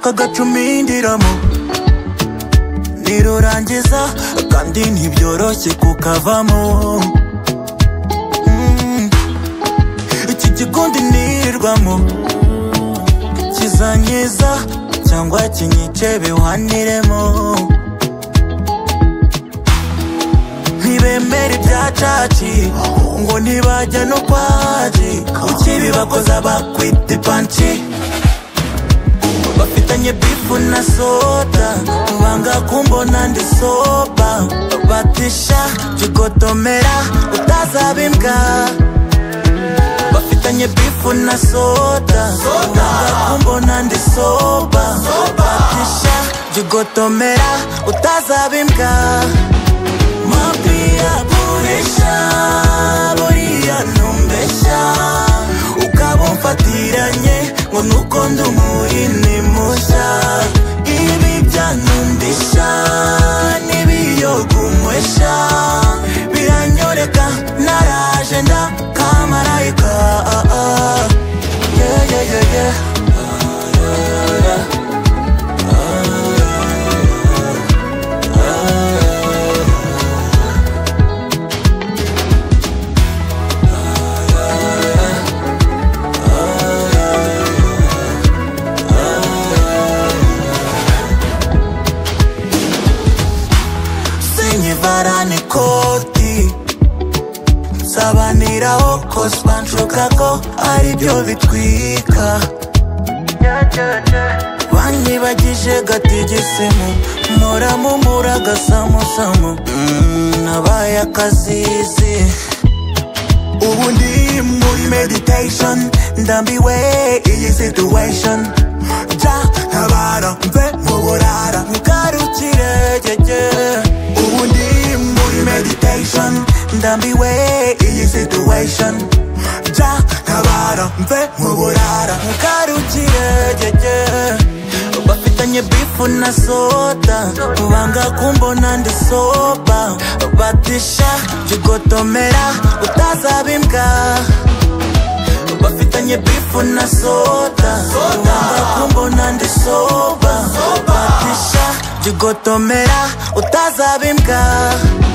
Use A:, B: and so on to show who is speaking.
A: kagacumi indiramo nirurangiza kandi ntibyoroshye kukavamo Mm, iki gikundi nirwamo kizanyiza cyangwa kinyice bihaniremo ntibemera ibyacaci ngo ntibajya no kwaji ukibibakoza bakwita ipanci bafitanye bifu na soda banga kumbona ndi soba batisha jikotomera utazaba imbwa bafitanye bifu na soda banga kumbona ndi soba batisha jikotomera utazaba imbwa mabwira burisha buriya ntumbeshya ukaba umfatiranye ngo nuko ndi umuhini mushya ibi byanundisha n'ibiyogumwesha biranyoreka naraje ndakamarayika ah, ah. yeah, yeah, yeah, yeah. sinyivara n'ikoti nsabaniraho kosi banshuka ko aribyo bitwika banyibagije gatigisimu muramumura gasamusamu Mm, nabaye akazizi ubu ndi muri meditation ndambiwe iyi situation ja ntabara mve mu burara ngarukire gege ubu ndi muri meditation ndambiwe iyi situation ja ntabara mve mu burara ngarukire gege bafitanye bifu na soda banga kumbona ndi soba batisha jikotomera utazaba imbwa bafitanye bifu na soda banga kumbona ndi soba batisha jikotomera utazaba imbwa